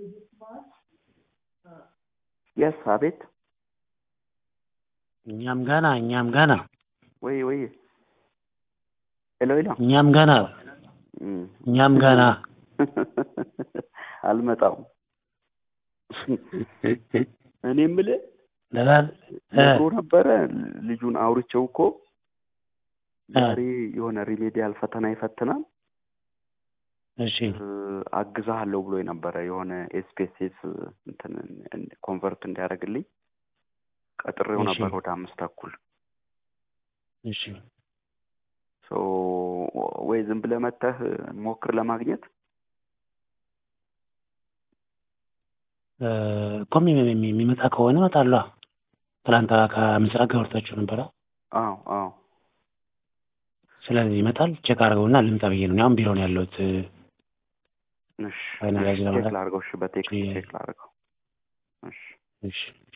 የስ አቤት እኛም ገና እኛም ገና ወይ ወይ ሄሎ ሄሎ እኛም ገና እም። እኛም ገና አልመጣም እኔ የምልህ ደህና እ ነግሮ ነበረ ልጁን አውርቼው እኮ እ ዛሬ የሆነ ሪሜዲያል ፈተና ይፈትናል እሺ እ፣ አግዛሃለሁ ብሎ የነበረ የሆነ ኤስፔሴስ እንትን ኮንቨርት እንዲያደርግልኝ ቀጥሬው እሺ ነበር ወደ አምስት ተኩል እሺ ሶ ወይ ዝም ብለህ መተህ ሞክር ለማግኘት እ፣ እኮ የሚ- የሚ- የሚመጣ ከሆነ እመጣለሁ። ትላንት ከምስራቅ ገብርታችሁ ነበረ። አዎ አዎ ስለዚህ ይመጣል። ቼክ አድርገውና ልምጣ ብዬ ነው። እኔ አሁን ቢሮ ነው ያለሁት። እሺ ፋይናላይዝ እሺ ቼክ ለማድረግ ላድርገው እሺ በቴክስት እ፣ ቼክ ላድርገው እሺ እሺ